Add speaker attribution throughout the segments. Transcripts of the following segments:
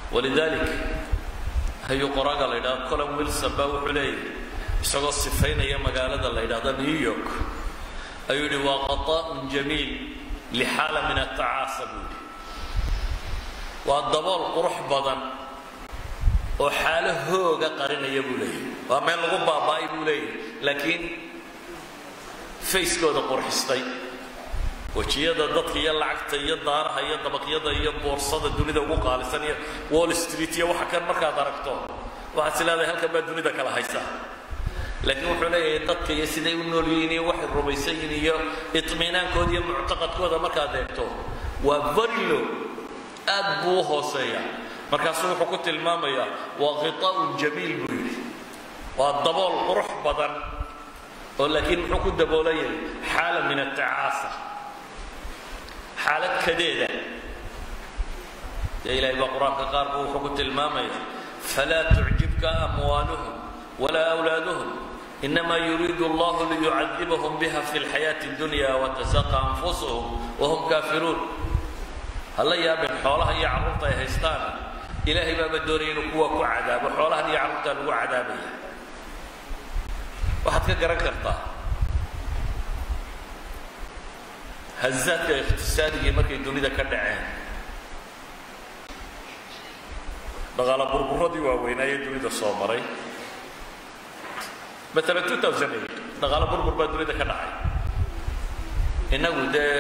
Speaker 1: walidalik hayuu qoraaga la yidhahdo colin wilson baa wuxuu leeyahy isagoo sifaynaya magaalada la yidhahdo new york ayuu yidhi waa qata'un jamiil lixaala min atacaasa buu yidhi waa dabool qurux badan oo xaalo hooga qarinaya buu leeyahy waa meel lagu baaba'ay buu leeyahy laakiin fayskooda qurxistay wejiyada dadka iyo lacagta iyo daaraha iyo dabaqyada iyo boorsada dunida ugu qaalisan iyo wall street iyo waxa kan markaad aragto waxaad is leedahay halkan baa dunida kala haysa laakiin wuxuu leeyahay dadka iyo siday u nool yihiin iyo waxay rumaysan yihiin iyo iطmiinaankooda iyo muctaqadkooda markaad eegto waa very low aad buu u hooseeya markaasuu wuxuu ku tilmaamayaa waa khiطa'un jamiil buu yidhi waa dabool qurux badan oo laakiin muxuu ku daboolayay xaala min atacaasa xaalad kadeeda dee ilahay baa qur-aanka qaar buu wuxuu ku tilmaamaya falaa tucjibka amwaaluhum walaa awlaaduhum inama yuriidu allahu liyucadibahum biha fi lxayaati اdunya watasaqa anfusuhum wahum kaafiruun hala yaabeen xoolaha iyo carruurta ay haystaan ilaahay baaba doonaya inuu kuwa ku cadaabo xoolahan iyo carruurtaa lagu cadaabaya waxaad ka garan kartaa hazaadka iqtisaadigii markay dunida ka dhaceen dhaqaala burburadii waaweynaaye dunida soo maray maalan two thousand eight dhaqaalo burbur baa dunida ka dhacay innagu dee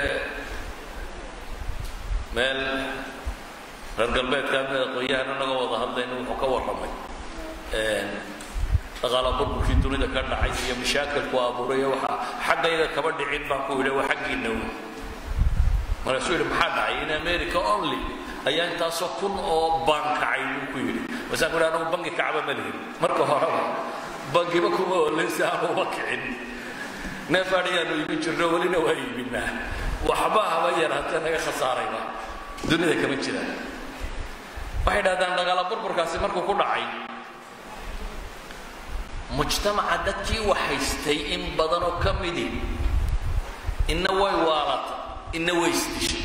Speaker 1: meel reer galbeedka mid aqoon-yahan inagoo wada hadlayna wuxuu ka warramay dhaqaala burburkii dunida ka dhacay iyo mashaakilku abuuray waxa xaggayga kaba dhicin baan ku yidhi waa xaggiina wy markaasuu yidhi maxaa dhacay in america only ayaa intaasoo kun oo baan kacay buu ku yidhi masaan ku yidhi anagu bangi kacba ma lihin marka horeba bangiba kuma ooleysa aanu uba kicin neef adhiyaanu iibin jirno welina waa iibinaa waxba haba yaraatee naga khasaarayba dunida kama jiraan waxay dhahdaan dhaqaala burburkaasi markuu ku dhacay mujtamaca dadkii wax haystay in badanoo ka midi inna way waalatay inna way isdishay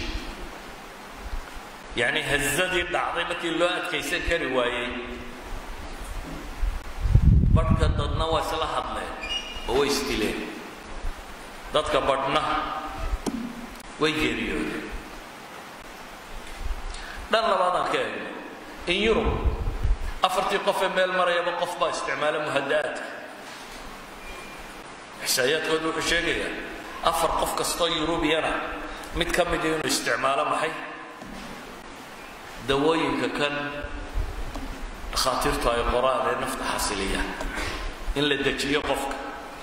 Speaker 1: yacni hazadii dhacday markii loo adkaysan kari waayey badhka dadna waa isla hadleen oo way isdileen dadka badhna way geeriyoodeen dhan labaadaan ka eegno in yurub afartii qof ee meel marayaba qof baa isticmaala muhada'aadka xisaayaadkooda wuxuu sheegayaa afar qof kastoo yurubiyana mid ka midi inuu isticmaalo maxay dawooyinka kan dhakhaatiirtu ay qoraan ee nafta xasiliya in la dejiyo qofka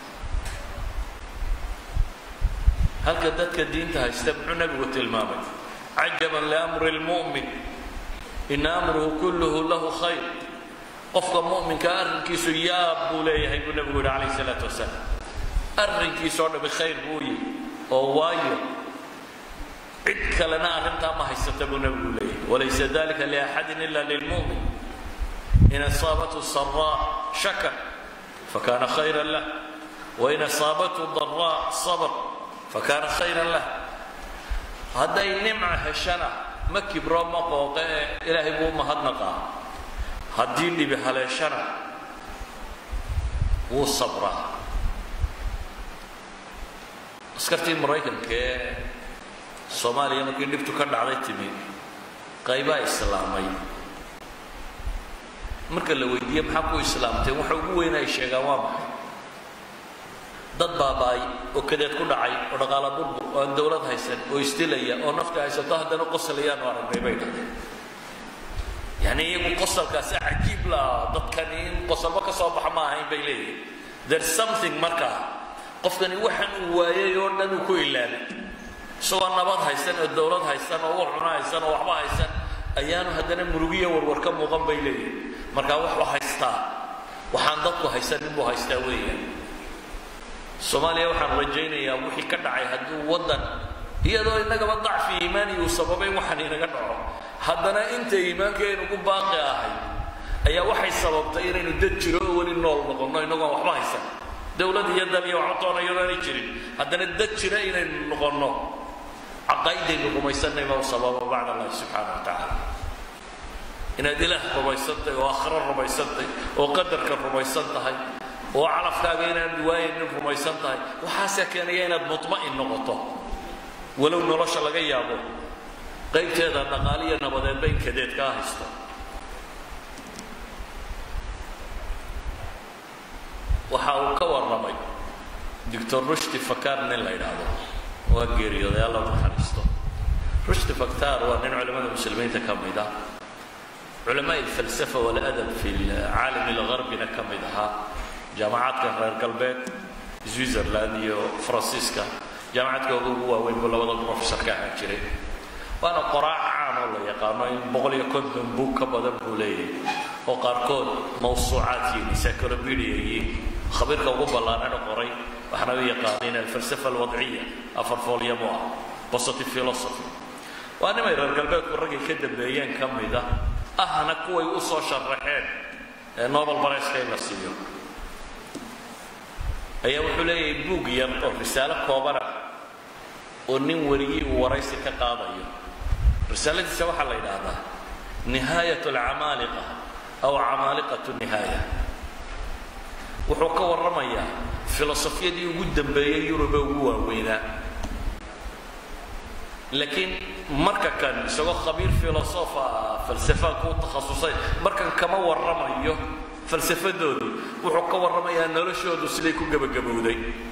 Speaker 1: halka dadka diinta haysta muxuu nabigu tilmaamay cajaban liamri lmu'min ina amruhu kulluhu lahu khayr qofka mu'minka arrinkiisu yaab buu leeyahay buu nabigu yihi calayh salaatu wasalaam arrinkiisoo dhami khayr buu yihi oo waayo cid kalena arrintaa ma haysata buu nabigu leeyahay walaysa dalika liaxadin ila lilmu'min in asaabathu saraa shakar fakana khayra lah wain asaabathu daraa sabr fakana khayra lah hadday nimca heshana ma kibro ma qooqe ee ilaahay buu mahadnaqaa haddii dhibi haleeshana wuu sabraa askartii maraykanka ee soomaaliya markii dhibtu ka dhacday timi qaybaa islaamay marka la weydiiye maxaa ku islaamteen waxa ugu weyn ay sheegaan waa maxay dad baaba'ay oo kadeed ku dhacay oo dhaqaala burbur oo aan dawlad haysan oo isdilaya oo nafta haysato haddana qosalayaan oo aragnay bay dhahdeen yani iyagu qosalkaasi cajiib laa dadkani in qosalba ka soo baxa ma ahayn bay leeyihin there's something markaa qofkani waxaan uu waayay oo dhan uu ku ilaalay isagoo nabad haysan oo dawlad haysan oo wax cuno haysan oo waxba haysan ayaanu haddana murugiya warwar ka muuqan bay leeyihin markaa wuxuu haystaa waxaan dadku haysan inbuu haystaa weeyaan soomaaliya waxaan rajaynayaa wixii ka dhacay hadduu waddan iyadoo innagaba dacfi iimaani uu sababay waxaan inaga dhaco haddana inta iimaankeenu ku baaqi ahay ayaa waxay sababtay inaynu dad jiro oo weli nool noqonno innagoon waxba haysan dawlad iyo dal iyo waxba toona iyadoo aanay jirin haddana dad jira inaynu noqonno caqaa'idaynu rumaysanay baa u sababa bacd allahi subxaana wa tacaala inaad ilaah rumaysantahay oo aakhiro rumaysantahay oo qadarka rumaysan tahay oo calafkaaga inaan waayaynin rumaysan tahay waxaasaa keenaya inaad mutma'in noqoto walow nolosha laga yaabo qaybteeda dhaqaaliya nabadeedba in kadeed kaa haysto waxa uu ka warramay doctor rushdi fakar nin la yidhaahdo waa geeriyooday alla naxariisto rushdi faktar waa nin culimmada muslimiinta ka mid ah culamaa alfalsafa waladab fi caalam algharbina ka mid ahaa jaamacaadka reer galbeed switzerland iyo faransiiska jaamacadkooda ugu waaweyn buu labada professor ka ahaan jiray waana qoraac caan oo la yaqaano in boqol iyo konton buug ka badan buu leeyahay oo qaarkood mawsuucaad yihiin encyclopedia yihiin khabiirka ugu ballaanana qoray waxaana u yaqaaniin alfalsafa alwadciya afar foolyamo ah positive philosophy waa nimay reer galbeedku raggay ka dambeeyeen ka mid ah ahna kuway u soo sharaxeen ee nobel barayska in la siiyo ayaa wuxuu leeyahay buug yar oo risaalo koobana oo nin wariyey uu waraysi ka qaadayo risaaladiisa waxaa la yidhaahdaa nihaayat alcamaaliqa aw camaaliqatu nihaaya wuxuu ka warramayaa filosofiyadii ugu dambeeyey yurube ugu waaweynaa laakiin marka kan isagoo khabiir filosofa falsafa ku takhasusay markan kama warramayo falsafadoodii wuxuu ka warramayaa noloshoodu siday ku gebagabowday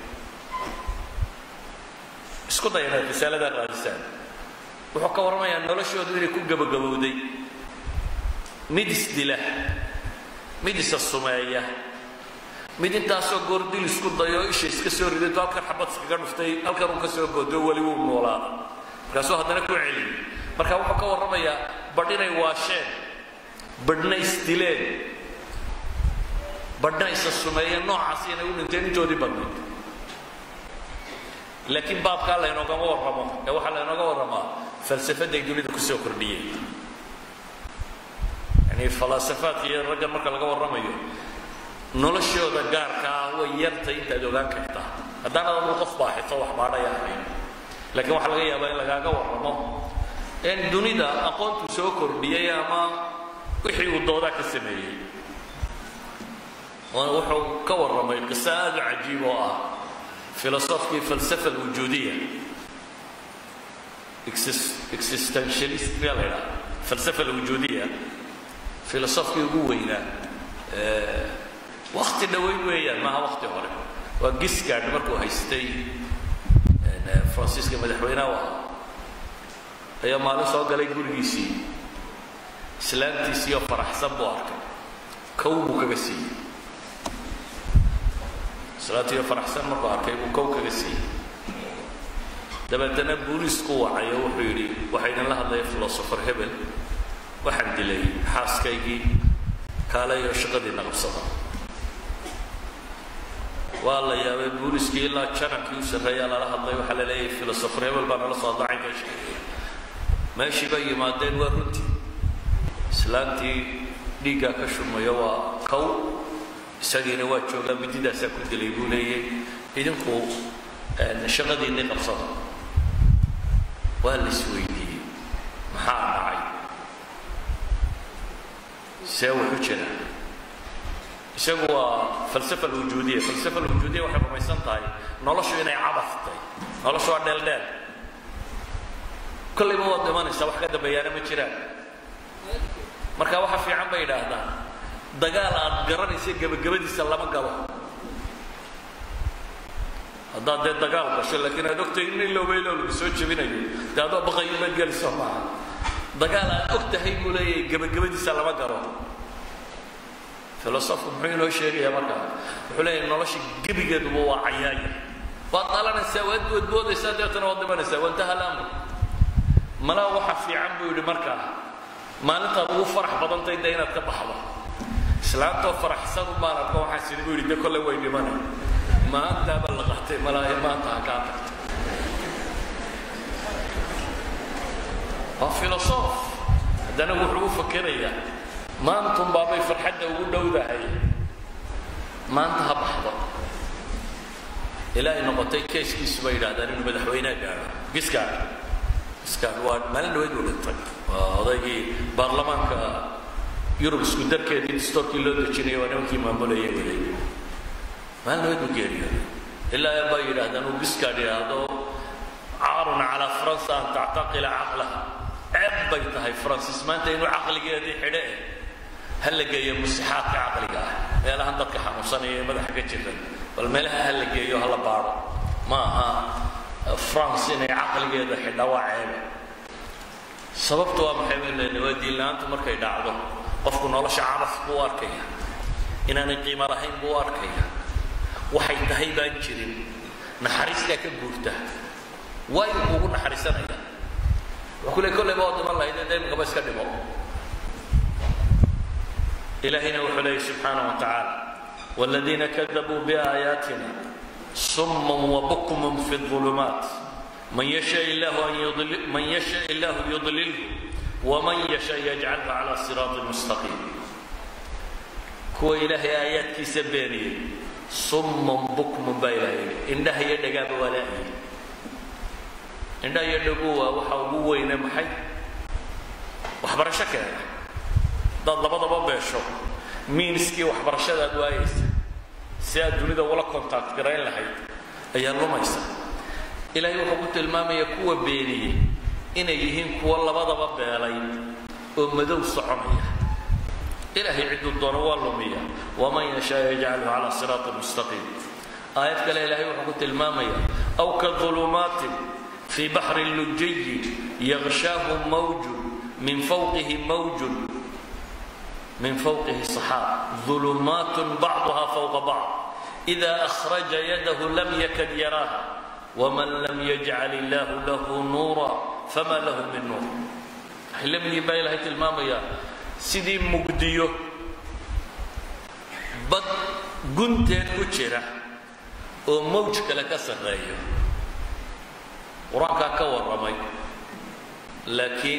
Speaker 1: isku day inaad risaalada raadisaan wuxuu ka warramayaa noloshoodu inay ku gebagabowday mid isdila mid isa sumeeya mid intaasoo goor dil isku dayo isha iska soo ridato halkan xabad iskaga dhuftay halkan uu ka soo goodo weli wuu noolaada markaasuu haddana ku celiyay marka wuxuu ka warramayaa badh inay waasheen badhna isdileen badhna isa sumeeyeen noocaasi inay u dhinteen intoodii badnayd laakiin baabkaa laynoogama warramo ee waxaa laynooga warramaa falsafaday dunida kusoo kordhiyeen yani falaasafaadka iyo raggan marka laga warramayo noloshooda gaarka ah way yartay intaad ogaan kartaa haddaan adadu qof baaxito wax baadhaya ahayn laakiin waxaa laga yaabaa in lagaaga warramo in dunida aqoontu soo kordhiyey ama wixii uu doodaa ka sameeyey wuxuu ka warramay qiso aada u cajiib oo ah filosofkii falsafa alwujuudiya existentialist miyaa la ydhaha falsafa alwujuudiya filosofkii ugu weynaa wakti dhaweyn weeyaan maaha wakti hore waa gisgard markuu haystay faransiiska madaxweynaha u ahaa ayaa maalin soo galay gurigiisii islaamtiisii oo faraxsan buu arkay kow buu kaga siiyey islaamtii oo faraxsan markuu arkay buu kow kaga siiyey dabeetana booliisku wacay oo wuxuu yidhi waxaa idinla hadlaya filosofer hebel waxaan dilay xaaskaygii kaaleyo shaqadiina qabsada waa la yaabay booliiskii ilaa janankii u sarreeyaa lala hadlay waxaa la leeyahay filosofer hebel baa nala soo dacaynka sheegaya meeshii bay yimaadeen waa runtii islaantii dhiiggaa ka shumayo waa kow isagiina waa joogaa mididaasaa ku dilay buu leeyay idinku shaqadiinii qabsada waa la isweydiiyey maxaa dhacay see wuxu jira isagu waa falsafa alwujuudiya falsafa alwujuudiya waxay rumaysan tahay noloshu inay cabas tahay noloshu waa dheeldheel kollayba waad dhimanaysaa wax ka dambeeyaana ma jiraan marka waxa fiican bay yidhaahdaan dagaal aad garanaysa gebagabadiisa lama galo haddaad dee dagaal gasho laakiin aad ogtahay in ilowbaylow lagu soo jebinayo dee adoo baqayo maad geliso maaha dagaal aad og tahay buu leeyahay gebagabadiisa lama galo filosofku muxuu inoo sheegayaa markaa wuxuu leeyahay nolosha gebigeeduba waa cayaaya waad dhalanaysaa waad boodboodaysaa deetana waad dhimanaysaa wantaha lamr malaa waxa fiican buu yidhi markaa maalintaad ugu farax badantay de inaad ka baxdo islaantoo faraxsan baan arko waxaan sidi buu yidhi de kolle way dhimanay maantaaba la qatay malaayo maanta ha kaa tagto waa filosof haddana wuxuu u fakerayaa maantun baabay farxadda ugu dhowdahay maanta ha baxdo ilaa ay noqotay keeskiisu bay yidhahdaan inuu madaxweyneha gaadho giskaadh giskaadh waa maalin dhaweyd uu dhintay waa odaygii baarlamaanka yurub isku darkeedii distoorkii loo dejinaya waa nimankii maamulayay waday maalnimad buu geeriyooday ilaa baa yidhaahdaan uu biskaad yidhaahdo caarun calaa faransa an tactaqila caqlaha ceeb bay tahay faransis maanta inuu caqligeedii xidhe eh ha la geeyo musixaadka caqliga ah meelahan dadka xanuunsanaya ee madaxa ka jira bal meelaha ha la geeyo ha la baadho ma aha france inay caqligeeda xidha waa ceebe sababtu waa maxay bay leedahay waa diinla-aantu markay dhacdo qofku nolosha caraf buu arkaya inaanay qiimo lahayn buu arkaya waxay tahay baan jirin naxariistaa ka guurta waa inuu kugu naxariisanaya wuxuu ku le kolleyba oo dhiman lahayd ee imikaba iska dhimo إلهنا وحليه سبحانه وتعالى والذين كذبوا بآياتنا صم وبكم في الظلمات من يشاء الله أن يضل من يشاء الله يضلله ومن يشاء يجعله على صراط مستقيم كو إلهي آيات كي سبيني صم بكم بإلهي إنها يدقى بولائي إنها يدقوا وحاوبوا محي وحبر شكرا dad labadaba beesho miinskii waxbarashadaad waayaysa si aad dunida ula contact garayn lahayd ayaa lumaysa ilaahay wuxuu ku tilmaamaya kuwa beeniyey inay yihiin kuwa labadaba beelay oo madow soconaya ilaahay cidduu doono waa lumiya waman yashaa yajcaluhu calaa siraati mustaqiim aayad kale ilaahay wuxuu ku tilmaamaya aw ka ظulumaatin fii baxri lujiyi yagshaahu mawjun min fawqihi mawjun من فوقه سحاب ظلمات بعضها فوق بعض إذا أخرج يده لم يكد يراها ومن لم يجعل الله له نورا فما له من نور حلمني باي لهي المامية سيدي مقديو بد قنتين كتيرة وموج كلا كسر غيو قرآن كور رمي لكن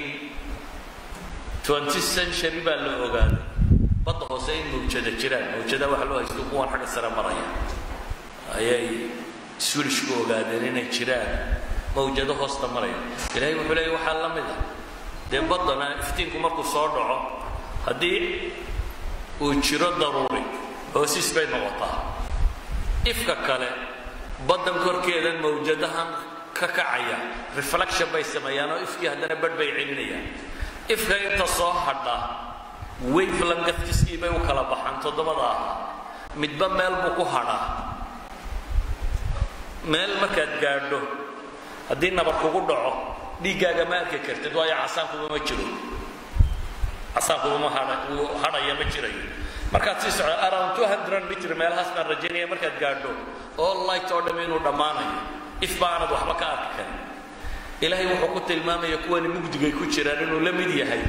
Speaker 1: 20 century baa la ogaaday badda hoose in mawjada jiraan mawjada waxa loo haysto kuwan xagga sare maraya ayay swilishku ogaadeen inay jiraan mawjado hoosta maraya ilaahay wuxuu leeyahy waxaa la mid ah dee baddana iftiinku markuu soo dhaco haddii uu jiro daruuri hoosiis bay noqotaa ifka kale baddan korkeedan mawjadahan ka kacaya reflection bay sameeyaan oo ifkii haddana badh bay celinayaan ifka inta soo hadha wavelangaskiskii bay u kala baxaan toddobada ah midba meel buu ku hadhaa meel markaad gaadho haddii nabar kugu dhaco dhiiggaaga ma arki kartid waayo casaankuba ma jiro casaankuba ma hadha wuu hadhaya ma jirayo markaad sii socdo around two hundred mitr meelahaas baan rajaynaya markaad gaadho all light oo dham inuu dhammaanayo if ba aanad waxba ka arki karin ilaahay wuxuu ku tilmaamaya kuwani mugdigay ku jiraan inuu la mid yahay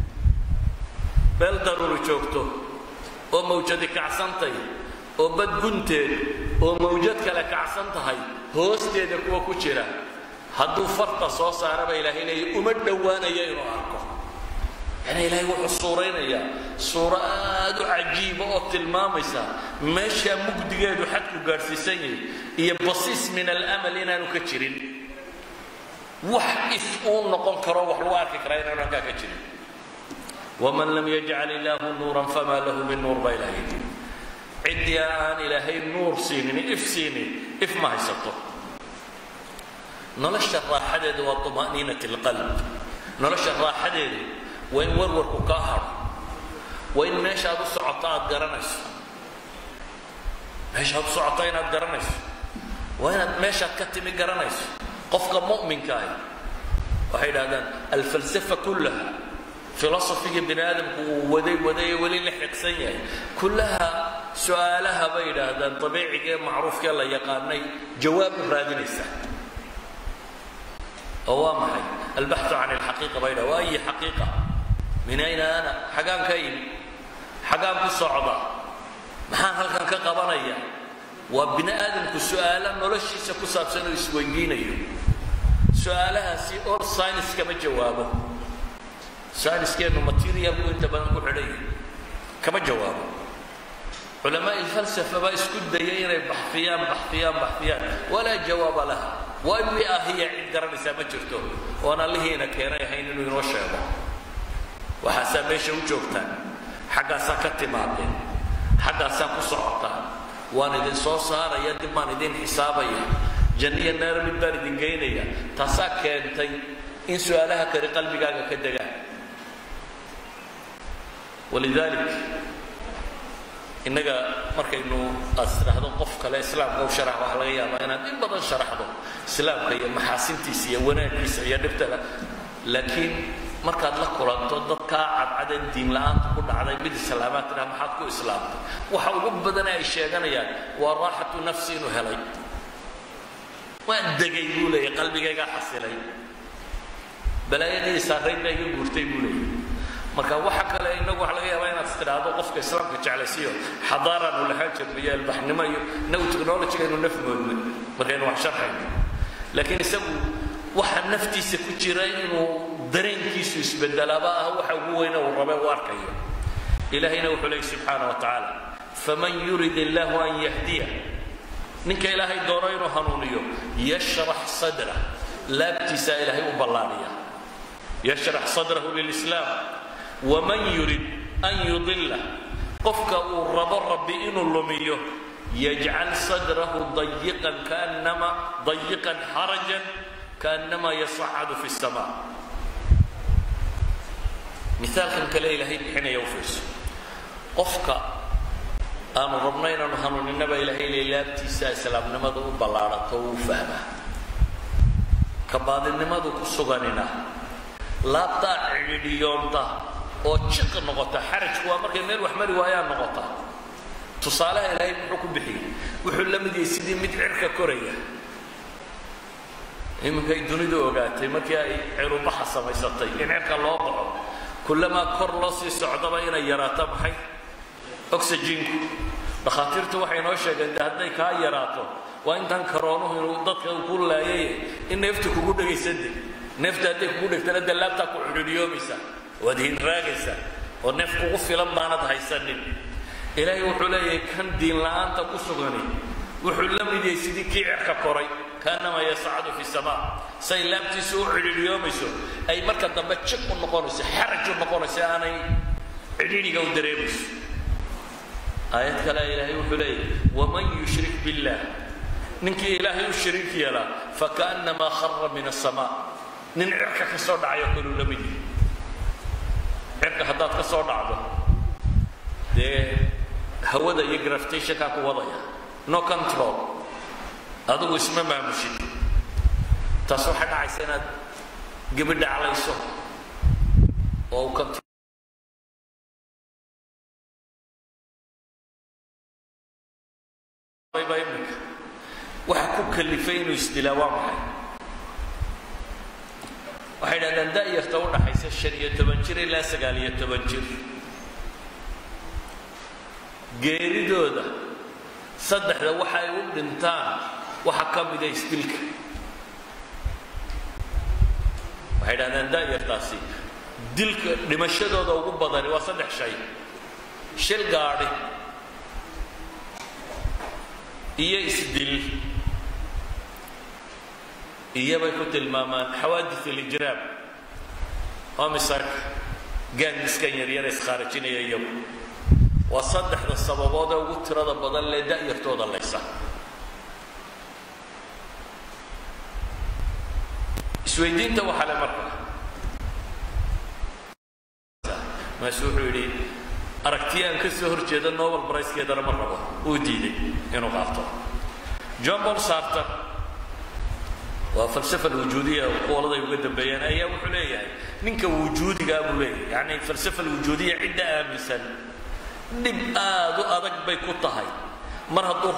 Speaker 1: meel daruuri joogto oo mawjadi kacsantay oo bad gunteed oo mawjad kale kacsan tahay hoosteeda kuwa ku jira hadduu farta soo saaraba ilaahay leeya uma dhowaanaya inuu arko yani ilaahay wuxuu suuraynayaa suuro aad u cajiiba oo tilmaamaysa meeshaa mugdigeedu xadku gaadhsiisan yahay iyo basiis min alamal inaanu ka jirin wax if uu noqon karo wax lagu arki karaa inaanu halkaa ka jirin waman lam yajcal illaahu nuuran famaa lahu min nuur baa ilahay yidhi ciddii aan ilaahay nuur siinin if siinin if ma haysato nolosha raaxadeedu waa طumaaniinat اlqalb nolosha raaxadeedu waa in warwarku kaa hadho waa in meeshaad u socoto aad garanayso meeshaad u socoto inaad garanayso waa inaad meeshaad ka timi garanayso qofka mu'minka ahi waxay idhahdaan alfalsafa kullaha filosofigii bini aadamku uu waday waday ee weli la xiqsan yahay kullaha su-aalaha bay yidhaahdaan dabiiciga ee macruufkee la yaqaanay jawaab u raadinaysa oo waa maxay albaxu can alxaqiiqa bay yidhahda waa ayi xaqiiqa min ayna ana xagaan ka imi xagaan ku socda maxaan halkan ka qabanaya waa bini aadamku su-aalo noloshiisa ku saabsan oo isweydiinayo su-aalahaasi or science kama jawaabo sciencekeenu materialku inta badan ku xidhan yahay kama jawaabo culamaa falsafa baa isku dayay inay baxfiyaan baxfiyaan baxfiyaan walaa jawaaba laha waa wi ahiya cid garanaysaa ma jirto oon allihiina keenay ahayn inuu inoo sheego waxaasaa meesha u joogtaan xaggaasaa ka timaadeen xaggaasaa ku socotaan waan idin soo saaraya dib baan idin xisaabaya janniya naar mid baan idin geynaya taasaa keentay in su-aalaha kale qalbigaaga ka degaan walidaalik innaga markaynu aad tidhaahdo qof kale islaamka u sharax waxaa laga yaabaa inaad in badan sharaxdo islaamka iyo maxaasintiisa iyo wanaaggiisa iyo dhibtada laakiin markaad la kulanto dadkaa cadcadeen diin la-aanta ku dhacday mid islaamaad tidhaha maxaad ku islaamtay waxa ugu badana ay sheeganayaan waa raaxatu nafsi inuu helay waan degay buu leeyahy qalbigaygaa xasilay balaayadii saarayd baa iga guurtay buu leeyahy marka waxa kale inagu waxa laga yaabaa inaad tidhaahdo qofka islaamka jeclaysiyo xadaaraanu lahaan jirno iyo albaxnimo iyo inagu technologyga inu naf moodnay markaynu wax sharxayno laakiin isagu waxa naftiisa ku jira inuu dareenkiisu isbedelaaba ah waxa ugu weyne uu rabe u arkayo ilaahayna wuxuu leeyay subxaana wa tacaala faman yurid illahu an yahdiya ninka ilaahay doono inuu hanuuniyo yashrax sadra laabtiisaa ilaahay u ballaaniya yashrax sadrahu lilislaam waman yurid an yudila qofka uu rabo rabbi inuu lumiyo yajcal sadrahu dayiqan kaannama dayiqan xarajan kaannama yasacadu fi الsamaa miaalkan kale ilaahay bixinaya u fiirso qofka aanu rabno inaanu hanuuninaba ilaahay le laabtiisa islaamnimada u ballaadhato uu fahmaa kabaadinimadu ku suganina laabtaa cidhiidhiyoonta oo jiq noqota xarajku waa markay meel wax mari waayaan noqota tusaalaha ilaahay muxuu ku bixiyey wuxuu la mid yahay sidii mid cirka koraya iminkay dunidu ogaatay markii ay cirubaxa samaysatay in cirka loo baxo kullamaa kor loo sii socdaba inay yaraato maxay oxyginku dhakhaatiirtu waxay noo sheegeen de hadday kaa yaraato waa intaan karoonuhu inuu dadka ku laayay in neefta kugu dhegaysade neefta hadday kugu dhegtana de laabtaa ku cidhidhiyoomaysaa waad hinraagaysaa oo neef kugu filan baanad haysanin ilaahay wuxuu leeyahay kan diin la'aanta ku sugani wuxuu la mid yahay sidii kii cirka koray kaanama yascadu fi samaa say laabtiisu u cidhiidhiyoomayso ay marka dambe jiq u noqonayso xaraj u noqonayso aanay cidhiidhiga u dareemayso aayad kale ilaahay wuxuu leeyahy waman yushrik billah ninkii ilaahay u shariik yeelaa fakaannamaa khara min asamaa nin cirka ka soo dhacayo kaluu la mid yahay cirka haddaad ka soo dhacdo dee hawada iyo gravitationkaa ku wadaya no control adigu isma maamushid taas waxay dhacaysa inaad gebi dhaclayso oo u control imika waxa ku kalifay inuu isdilaa waa maxay waxay dhahdaan da'yarta u dhaxaysa shan iyo toban jir ilaa sagaal iyo toban jir geeridooda saddexda waxa ay u dhintaan waxa ka mida isdilka waxay dhahdaan da'yartaasi dilka dhimashadooda ugu badani waa saddex shay shil gaadhi iyo isdil iyobay ku tilmaamaan xawaadis alijraam waa misarka gaandiskan yaryara iskhaarajinaya iyagu waa saddexda sababood ee ugu tirada badan lee da'yartooda laysa isweydiinta waxaa le marka maasu wuxuu yidhi aragtiya aan ka soo hor jeeda nobel bricekeedana ma rabo uu diiday inuu qaato john paul sarton waa falsafa alwujuudiya qowladay uga dambeeyeen ayaa wuxuu leeyahay ninka wujuudigaa buu leeyahay yacni falsafa alwujuudiya cidda aaminsan dhib aad u adag bay ku tahay mar hadduu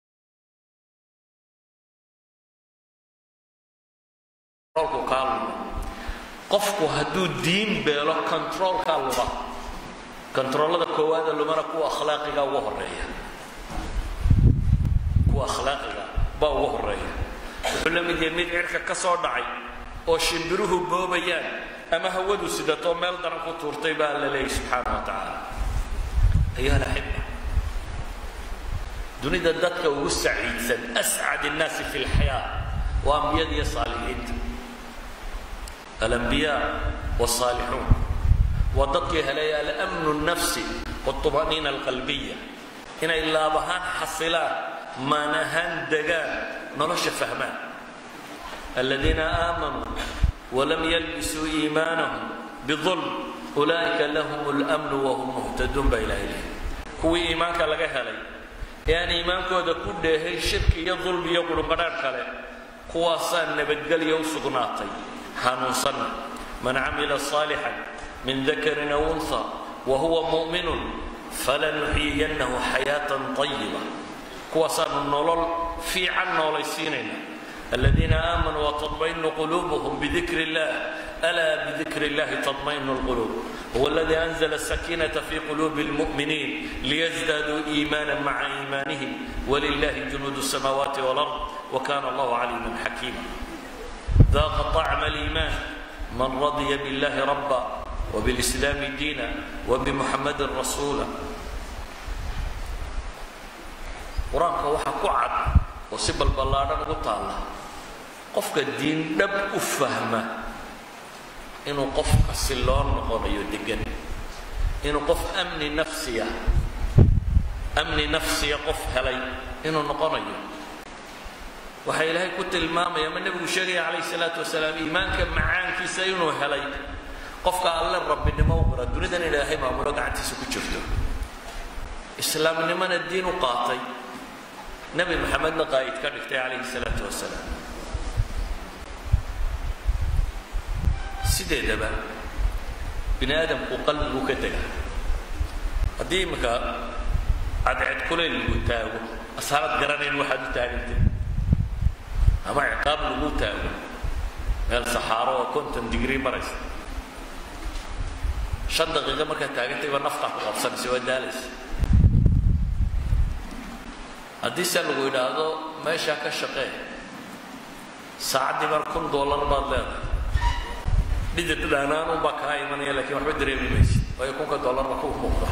Speaker 1: roolku kaa luma qofku hadduu diin beelo controolkaa luma controolada koowaada lumana kuwa akhlaaqiga uga horeeya kuwa akhlaaqiga baa uga horeeya wuxuu la mid yahay mid cirka ka soo dhacay oo shimbiruhu boobayaan ama hawadu sidatoo meel daran ku tuurtay baa alla leeyahy subxaana wa tacaala ayaa laxiba dunida dadka ugu saciidsan ascad innaasi fi lxayaa waa ambiyada iyo saalixiinta alambiyaa waalsaalixuun waa dadkii helay alamnu nafsi wاطma'niina alqalbiya inay laab ahaan xasilaan maan ahaan degaan nolosha fahmaan aladiina aamanuu walam yalbisuu iimaanahum biظulm ulaa'ika lahum اlأmnu wahum muhtaduun baa ilahay lehy kuwii iimaanka laga helay ee aan iimaankooda ku dheehay shirki iyo dulmi iyo qurunqadhaadh kale kuwaasaa nabadgelya u sugnaatay hanuunsanna man camila صaalixan min dakarin aw unha wahuwa mu'minun falanuxyiyannahu xayaatan طayiba kuwaasaanu nolol fiican noolaysiinayna aladiina aamanuu waطmaئinu quluubuhum bidikr اllah alaa bidikr اllahi taطmaئinu اlquluub huwa اladii anzla الsakiinaةa fi quluubi اlmuؤminiin liyزdaaduu iimaana maca iimaanihim wlilahi junuud الsamaawaati wاlأrض wkana allah caliima xakiima daaqa طacma اliiman man radya biاllahi raba wbاlإslaami diina wbmuxamadi rasuula qur-aanka waxaa ku cad oo si balballaadhan ugu taalla qofka diin dhab u fahma inuu qof xasiloon noqonayo degan inuu qof amni nafsiya amni nafsiya qof helay inuu noqonayo waxaa ilaahay ku tilmaamaya ama nebigu sheegaya calayh salaatu wasalaam iimaanka macaankiisa inuu helay qofka alle rabbinimo u qira dunidan ilaahay maamulo gacantiisa ku jirto islaamnimona diin u qaatay nebi maxamedna qaa'id ka dhigtay calayhi salaatu wasalaam sideedaba bini aadamku qalbigu ka dega haddii iminka cadced kuleyl lagu taago asaanad garanayn waxaad u taagantay ama ciqaab lagu taago meel saxaaro oo konton digrii maraysa shan daqiiqo markaad taagantayba naftaa ku qabsanaysa waa daalaysa haddii se lagu yidhaahdo meeshaa ka shaqee saacaddii mar kun dollar baad leedahay dhidid dhaanaanun baa kaa imanaya lakiin waxba dareemi maysid waayo kunka dollarba ku muuqda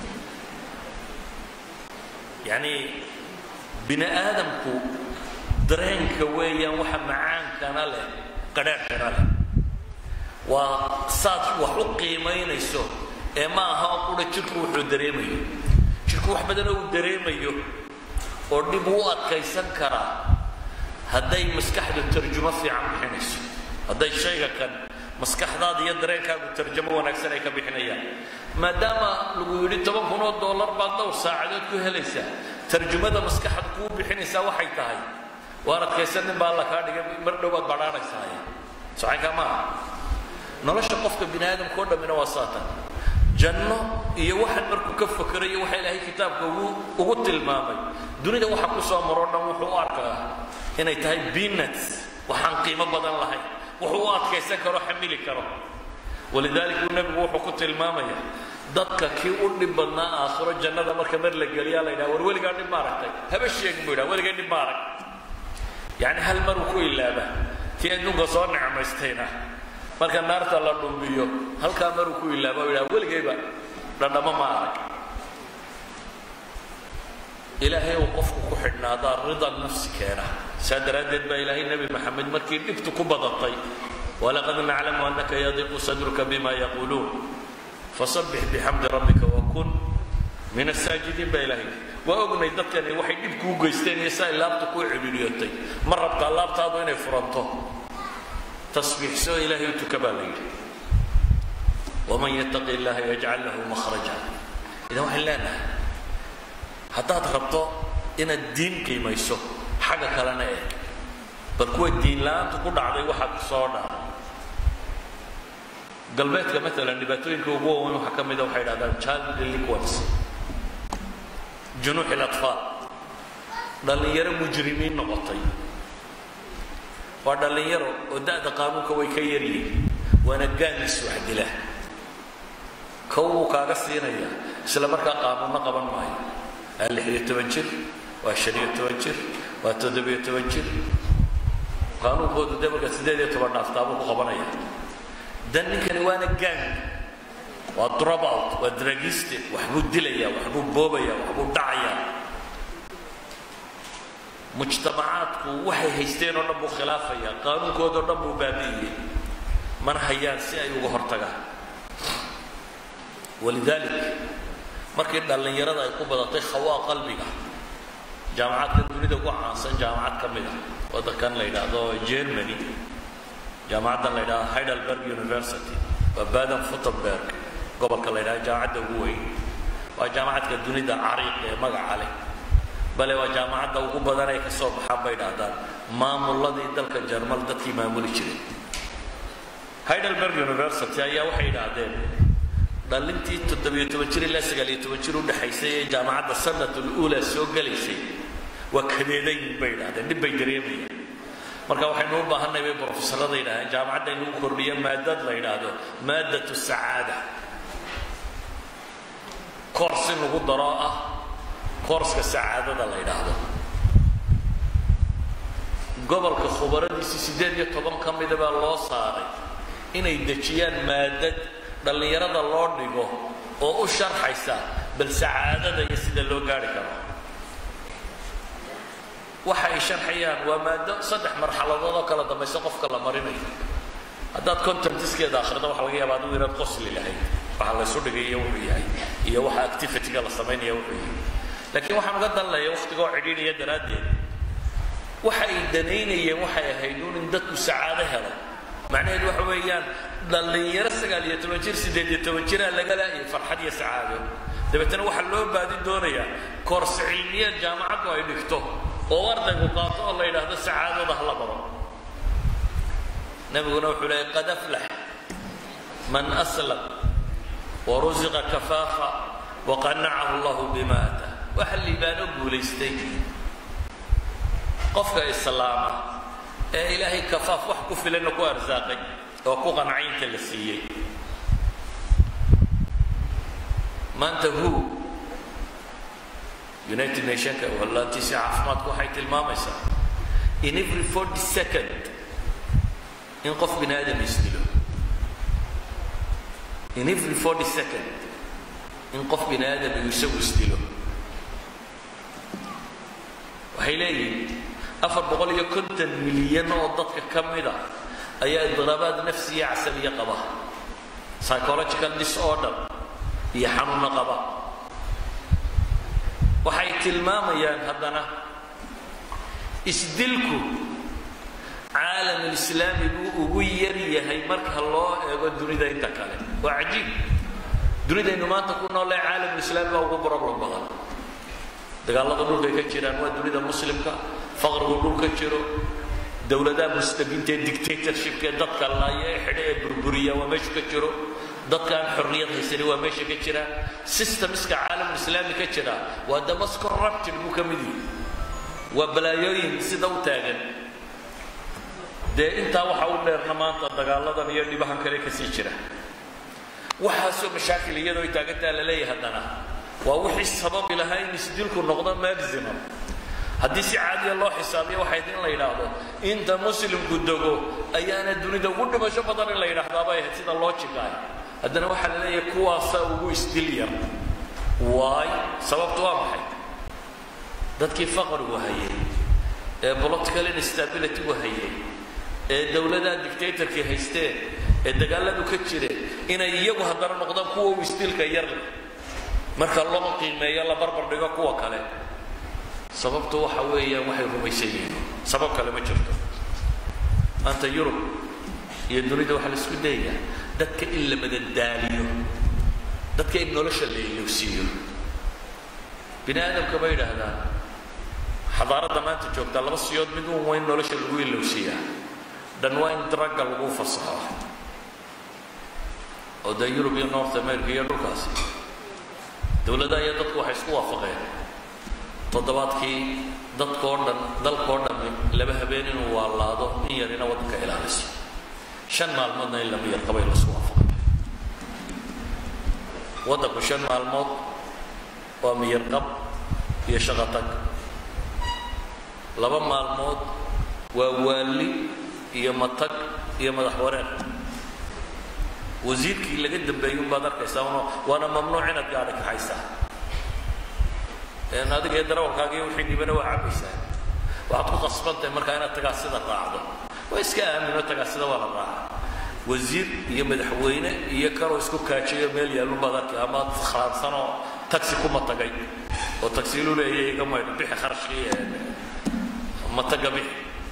Speaker 1: yacni bini aadamku dareenka weeyaan waxa macaankana leh qadhaadhkana leh waa saad wax u qiimaynayso ee ma aha oo qura jirku wuxuu dareemayo jirku wax badanoo uu dareemayo oo dhib u adkaysan karaa hadday maskaxdu tarjumo fiican bixinayso hadday shayga kan maskaxdaada iyo dareenkaagu tarjamo wanaagsan ay ka bixinayaan maadaama lagu yidhi toban kun oo dollar baad dhowr saacadood ku helaysaa tarjumada maskaxda kuu bixinaysaa waxay tahay waan adkaysan nin baa alla kaa dhigay mar dhow baad badhaanaysaa socankaa maaha nolosha qofka bini aadamka oo dhammina waa saatan janno iyo waxan markuu ka fakerayo waxa ilaahay kitaabka ugu ugu tilmaamay dunida waxa ku soo maroo dhan wuxuu u arkaa inay tahay peanuts waxaan qiimo badan lahayn wuxuu u adkaysan karo xamili karo walidaalika uu nebigu wuxuu ku tilmaamaya dadka kii u dhib badnaa aakhiro jannada marka mar la geliyaa la yidhaha war weligaa dhib ma aragtay haba sheegin buu yidhaha weligay dhib ma arag yacni hal mar uu ku ilaaba tii adduunka soo necmaystayna marka naarta la dhumbiyo halkaa maruu ku ilaaba u yidhaha weligayba dhadhamo ma arag ilaahay uu qofku ku xidhnaadaa rida nafsi keena saa daraaddeed baa ilaahay nebi maxamed markii dhibtu ku badatay walaqad naclamu annaka yadiqu sadruka bima yaquuluun fasabbix bixamdi rabbika wakun min asaajidiin baa ilaahay waa ognay dadkani waxay dhib kuu geysteen iyo saa laabta kuu cidhiidhiyotay ma rabtaa laabtaadu inay furanto tasbiixsoo ilaahay u tuka baa la yidhi waman yattaqi illaha yajcal lahu makhraja idan waxaan leenahay haddaad rabto inaad diin qiimayso xagga kalena eeg bal kuwa diin la-aanta ku dhacday waxaa soo dhaca galbeedka maalan dhibaatooyinka ugu waaweyn waxaa ka mida waxay dhahdaan child delinquency junuux ilatfaal dhallinyaro mujrimiin noqotay waa dhallinyaro oo da'da qaanuunka way ka yaryihiin waana gaangis wax dila kow buu kaaga siinaya isla markaa qaanuunno qaban maayo waa lixiyo toban jir waa shaniyo toban jir waa toddobiyo toban jir qaanuunkoodu dee marka siddeed iyo toban dhaaftaabuu ku qabanaya dan ninkani waana gang waa dropout waa dragiste waxbuu dilaya waxbuu boobaya waxbuu dhacaya mujtamacaadku waxay haysteen oo dhan buu khilaafaya qaanuunkoodao dhan buu baabi'iyey mana hayaan si ay uga hortagaan walidalik markii dhallinyarada ay ku badatay khawaa qalbiga jaamacadka dunida ugu caansan jaamacad ka mid ah waddankan la yidhaahdo germany jaamacaddan la yidhahdo heidelberg university waa baden futenberg gobolka la yidhahdo jaamacadda ugu weyn waa jaamacadka dunida cariiq ee magaca leh bale waa jaamacadda ugu badan ay ka soo baxaan bay dhahdaan maamuladii dalka jarmal dadkii maamuli jiray heidelberg university ayaa waxay yidhaahdeen dhalintii toddobiyo toban jir ilaa sagaaliyo toban jir u dhexaysay ee jaamacadda sanatul uula soo gelaysay waa kadeedayn bay yidhahdeen dhib bay dareemayaan marka waxaynu u baahanay bay brofesorada yidhahdeen jaamacadda in lagu kordhiyo maadad la yidhaahdo maadatu sacaada koors in lagu daro ah koorska sacaadada la yidhaahdo gobolka khubaradiisii siddeed iyo toban ka mida baa loo saaray inay dejiyaan maadad dhallinyarada loo dhigo oo u sharxaysa bal sacaadada iyo sida loo gaari karo waxa ay sharxayaan waa maado saddex marxaladood oo kala dambaysa qofka la marinayo haddaad contentiskeeda akhrido waxa laga yaaba adigu inaad qosli lahayd waxa la ysu dhigay iyo wuxuu yahay iyo waxa activityga la samaynaya wuxuu yahay laakiin waxaan uga danlaya wakhtigoo cidhiidhaya daraaddeed waxa ay danaynayeen waxay ahayd un in dadku sacaado helo macnaheedu waxa weeyaan dhallinyaro sagaal iyo toban jir siddeed iyo toban jiraa laga laayay farxad iyo sacaado dabeetana waxaa loo baadi doonayaa koorse cilmiyeed jaamacaddu ay dhigto oo ardaygu qaato oo la yidhaahdo sacaadada hala baro nabiguna wuxuu leeyay qad aflax man aslam warusiqa kafaafa waqanacahu allahu bima ata waxa liibaano guulaystay qofka islaama ee ilaahay kafaaf wax ku filanna ku arsaaqay oo ku qancaynta la siiyey maanta hu united nationka wallaantiisi caafimaadku waxay tilmaamaysaa in every forty second in qof bini aadam isdilo in every forty second in qof bini aadam uu isagu isdilo waxay leeyihin afar boqol iyo konton milyan oo dadka ka mida ayaa idiraabaad nafsiya casabiya qaba psychological disorder iyo xanuunno qaba waxay tilmaamayaan haddana isdilku caalamulislaami buu ugu yar yahay marka loo eego dunida inta kale waa cajiib dunidaynu maanta ku noolee caalamulislaami baa ugu problem badan dagaalada dhulkay ka jiraan waa dunida muslimka faqrigu dhulka jiro dowladaha mustabiinta ee dictatorshipka ee dadka laaya ee xidhe ee burburiya waa meeshu ka jiro dadka aan xorriyad haysani waa meesha ka jira systemska caalamulislaami ka jira waa damas corrupted buu ka mid yihi waa balaayooyin sida u taagan dee intaa waxa u dheerna maanta dagaaladan iyo dhibahan kale kasii jira waxaasoo mashaakil iyadoo ay taagantaa la leeyahay haddana waa wixii sababi lahaa in isdilku noqdo maximum haddii si caadiya loo xisaabiyo waxay in la yidhaahdo inta muslimku dego ayaana dunida ugu dhimasho badan in la yidhaahdaabay ahayd sida logicaah haddana waxaa la leeyahay kuwaasaa ugu isdil yar waay sababtu waa maxay dadkii faqrigu hayay ee political instabilitygu hayay ee dowladaha dictatorkii haysteen ee dagaaladu ka jireen inay iyagu haddana noqdaan kuwa u isdilka yar leh marka loo qiimeeyo la barbar dhigo kuwa kale sababtu waxa weeyaan waxay rumaysan yihiin sabab kale ma jirto maanta yurub iyo dunida waxaa la isku dayayaa dadka in la madadaaliyo dadka in nolosha la ilowsiiyo bini aadamka bay yidhaahdaan xadaaradda maanta joogtaa laba siyood mid uun waa in nolosha lagu ilowsiiyaa dhan waa in dragga lagu fasaxo oo dee yurub iyo north america iyo dhulkaasi dowladaha iyo dadku waxay isku waafaqeen toddobaadkii dadkoo dhan dalkoo dhammi laba habeen inuu waalaado in yarina waddanka ilaaliso shan maalmoodna in lama yarqabay laisku waafaqay waddanku shan maalmood waa miyarqab iyo shaqotag laba maalmood waa waali iyo matag iyo madax wareer wasiirkii laga dambeeyey unbaad arkaysaa un waana mamnuuc inaad gaadhi kaxaysaa adiga iyo darawalkaaga iyo wixii dhibana waa cabaysaa waxaad ku qasbantahay markaa inaad tagaasida raacdo waa iska aamino tagaasida waa la raaca wasiir iyo madaxweyne iyo kaloo isku kaajayo meel yaalunbaad arkay ama khalaadsanoo taxi kuma tagay oo tagsiilu leeyahay iga maydho bixi kharashkii ma taga bixi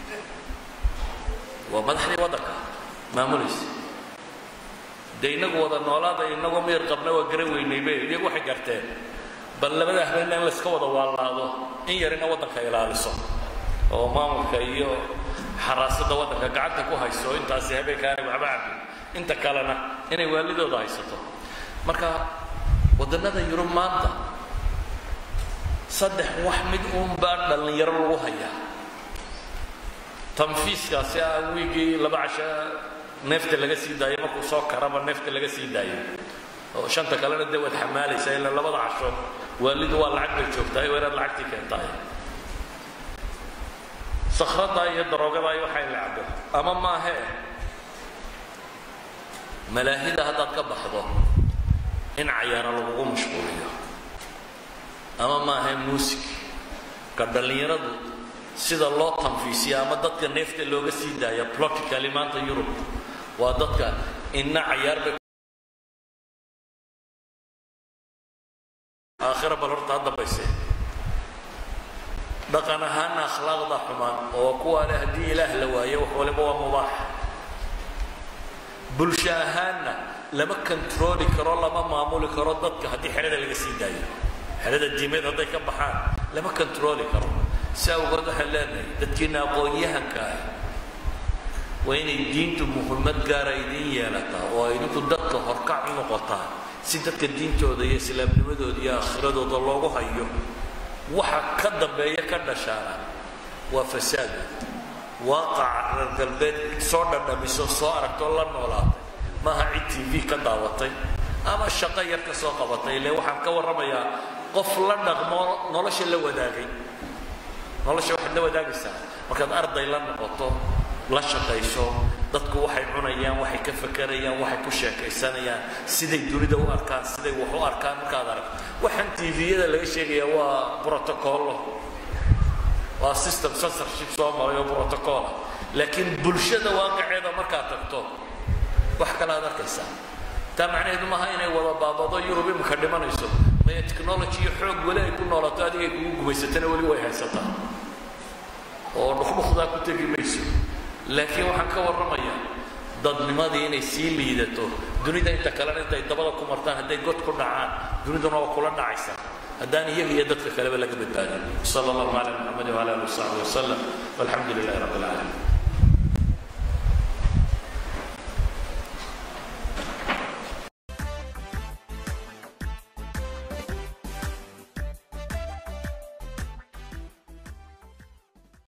Speaker 1: waa madaxdii waddanka maamulaysa dee inagu wada noolaada inagoo miyar qabna waa garan weynaybe iyagu waxay garteen bal labada habeenna in layska wada waalaado in yarina waddanka ilaaliso oo maamulka iyo xaraasada waddanka gacanta ku hayso intaasi habeenkaanay waxba cabin inta kalena inay waalidooda haysato marka waddannada yurub maanta saddex wax mid uun baa dhallinyaro lagu hayaa tanfiiskaasi ah wiigii laba casha neefta laga sii daayo markuu soo karaba neefta laga sii daayo oo shanta kalena dee waad xamaalaysaa ilaa labada casho waalidu waa lacag bay joogtahay waa inaad lacagtii keentahay sakrada iyo daroogada iyo waxay la cabo ama maahee malaahida haddaad ka baxdo in cayaaro lagugu mashquuliyo ama maahee muusig ka dhallinyaradu sida loo tanfiisiya ama dadka neefta looga sii daaya plotically maanta yurub waa dadka inna cayaar bay aakhira bal horta ha dambayse dhaqan ahaana akhlaaqda xumaan oo kuwa leh haddii ilaah la waayo wax waliba waa mubaax bulsho ahaanna lama controli karo lama maamuli karo dadka haddii xerada laga sii daayo xerada diimeed hadday ka baxaan lama controli karo si awgood waxaan leenahay dadkiina aqoon-yahanka ah waa inay diintu muhimmad gaara idiin yeelataa oo idinku dadka horkac u noqotaa si dadka diintooda iyo islaamnimadooda iyo aakhiradooda loogu hayo waxa ka dambeeya ka dhashaana waa fasaada waaqaca reer galbeed soo dhadhamiso soo aragtoo la noolaatay maaha cid t v ka daawatay ama shaqo yar ka soo qabatay ile waxaan ka warramayaa qof la dhaqmo nolosha la wadaagay nolosha waxaad la wadaagaysaa markaad arday la noqoto la shaqayso dadku waxay cunayaan waxay ka fakerayaan waxay ku sheekaysanayaan siday dunida u arkaan siday wax u arkaan markaad aragto waxaan tviyada laga sheegayaa waa brotocollo waa system censorship soo maray oo brotocola laakiin bulshada waaqaceeda markaad tagto wax kale aad arkaysaa taa macnaheedu maaha inay wada baabado yurub imika dhimanayso maya technology iyo xoog weli ay ku noolato adigay kugu gumaysatana weli way haysataa oo dhukdhukdaa ku tegi mayso laakiin waxaan ka warramayaa dadnimadii inay sii liidato dunida inta kalena intay dabada ku martaan hadday god ku dhacaan duniduna waa kula dhacaysaa haddaan iyaga iyo dadka kaleba laga badbaadin sala allahu cala muxamadi wala ali wasaxbi wasalam walxamdu lilahi rabbi alcaalamiin